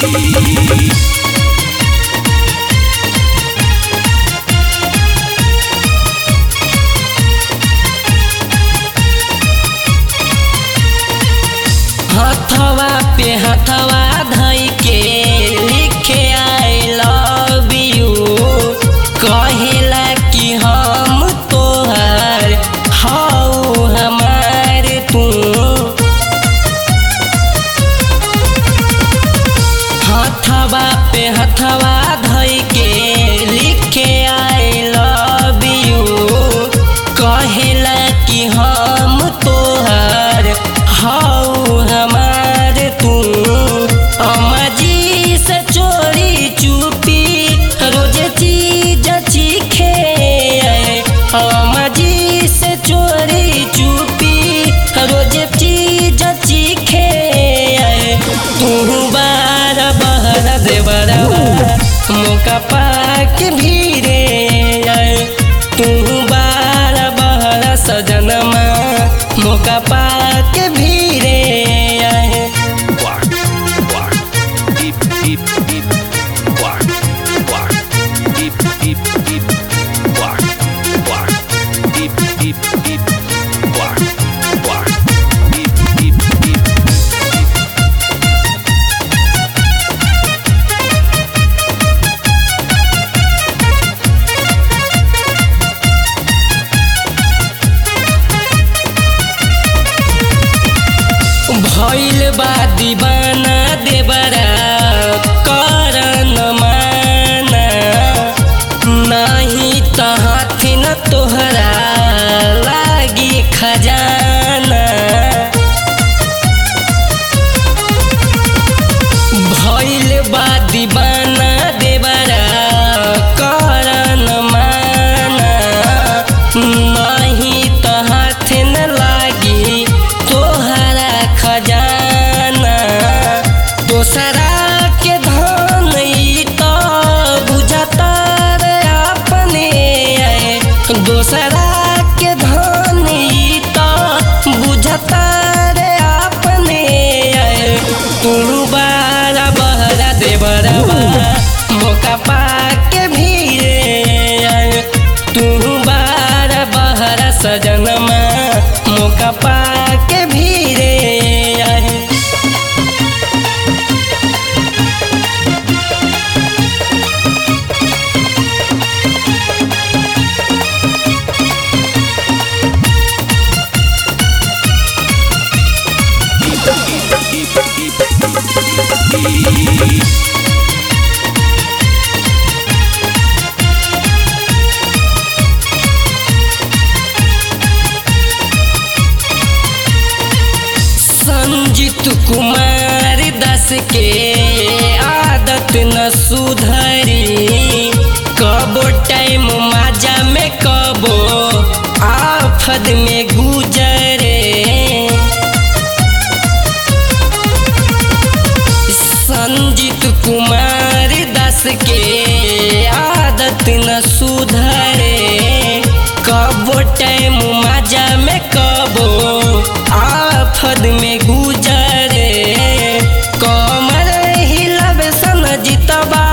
हथवा पे हथवा धई के लिखे आई लव यू कहेला कि हम तोहार हऊ हमार तू हथवा पे हथवा धई के लिखे आई लव यू कहेला कि हम तोहार हऊ हमार तू अमाजी से चोरी चुपी रोज चीज चीखे अमाजी से चोरी चुपी रोज चीज चीखे तू बार बहर देवरवा मौका पाक भीरे तू बार बहर सजनमा मौका पाक भीरे Bark, bark, deep, deep, deep, bark, bark, deep, deep, deep, bark, bark, deep, deep, deep, bark, bark, deep, deep, deep. भइल बा दीवाना देवरा करन माना नाही त हाथी न तोहरा लागी खजाना भइल बा दीवाना देवरा करन माना नाही त हाथ न लागी तोहरा खजाना दोसरा के धन ई त बुझता रे अपने दोसरा के धन ई त बुझता रे अपने तू बारा बहरा देवरवा मौका पाके भीरे तू बारा बहरा सजनमा मौका पाके भीरे संजीत कुमार दस के आदत न सुधरी कबो टाइम माजा में कबो आफत में गुजरे संजीत कुमार दस के आदत न सुधरे कबो टाइम माजा में कबो आफत में गुजरे कमर हिलब सन जितबा